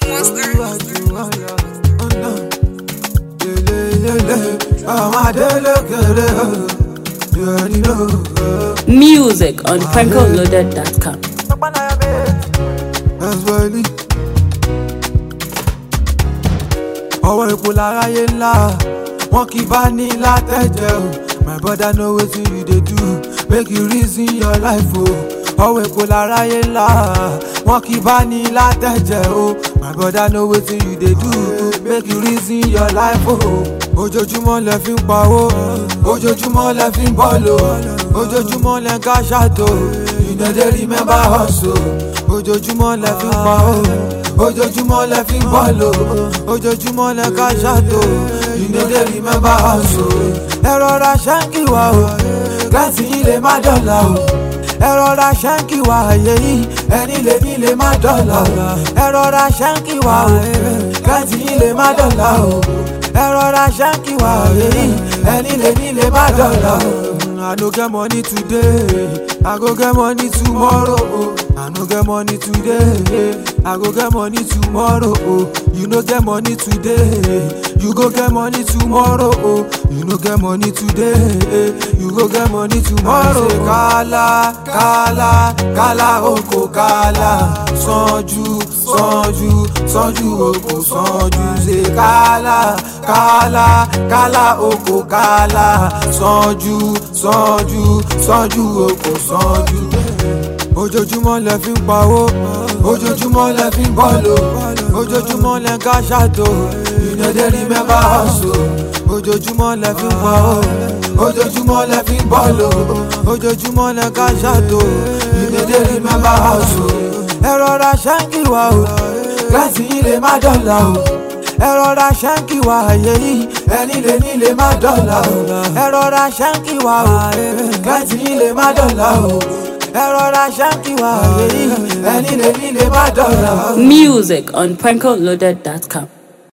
olúwàjú ọ̀la ọ̀nà lélẹ́lẹ́lẹ́ àwọn adélẹ́kẹ̀rẹ́ yẹ̀rì náà. Music on prankoloaded.com. Ẹ̀sùwẹ̀lì. ọwọ́ epo láráyé ńlá wọn kì í bá ní látẹ̀jẹ̀ o my brother know wetin you dey do make you reason your life o ọwọ́ epo láráyé ńlá wọn kì í bá ní látẹ̀jẹ̀ o my brother know wetin you dey do make you reason your life o ojoojúmọ́ lẹ fi ń pawó ojoojúmọ́ lẹ fi ń bọ́ọ̀lù ojoojúmọ́ lẹ ń ká ṣàtò you no dey remember hustle ojoojúmọ́ lẹ fi ń pawó ojoojúmọ́ lẹ fi ń bọ́ọ̀lù ojoojúmọ́ lẹ ká ṣàtò you no dey remember hustle ẹ rọra ṣáǹkì wá o gíláàsì yìí lè má dọ̀là o ẹ rọra ṣáǹkì wá àyè yìí ẹni lè ní lè má dọ̀là o ẹ rọra ṣáǹkì wá o gíláàsì yìí lè má dọ̀là o ẹ rọra ṣáǹkì wá àyè yìí ẹni lè ní lè má dọ̀là o. I no get money today, I go get money tomorrow. Oh. I no get money today, I go get money tomorrow. Oh. You no get money today, you go get money tomorrow. Oh. You no get money today, you go get money tomorrow. Say, Kala, kala, kala oko kala, sanju, sanju, sanju oko sanju. Say kala, kala, kala oko kala, sanju, sanju, sanju oko sanju. Ojoojúmọ́ lẹ fi ń pawó, ojoojúmọ́ lẹ fi ń bọ́ọ̀lù, ojoojúmọ́ lẹ ń ká ṣàtò, you no dey remember hustle. Ojoojúmọ́ lẹ fi ń pawó, ojoojúmọ́ lẹ fi ń bọ́ọ̀lù, ojoojúmọ́ lẹ ń ká ṣàtò, you no dey remember hustle. Ẹ rọra ṣáǹkì wá o, gíláàsì yìí lè má dọ̀là o ẹ rọra ṣáǹkì wá àyè yìí ẹni lè ní lè má dọ̀là o ẹ rọra ṣáǹkì wá o gẹ́tì yìí lè má dọ̀là o ẹ rọra ṣáǹkì wá àyè yìí ẹni lè ní lè má dọ̀là o. Music on prankoloaded.com.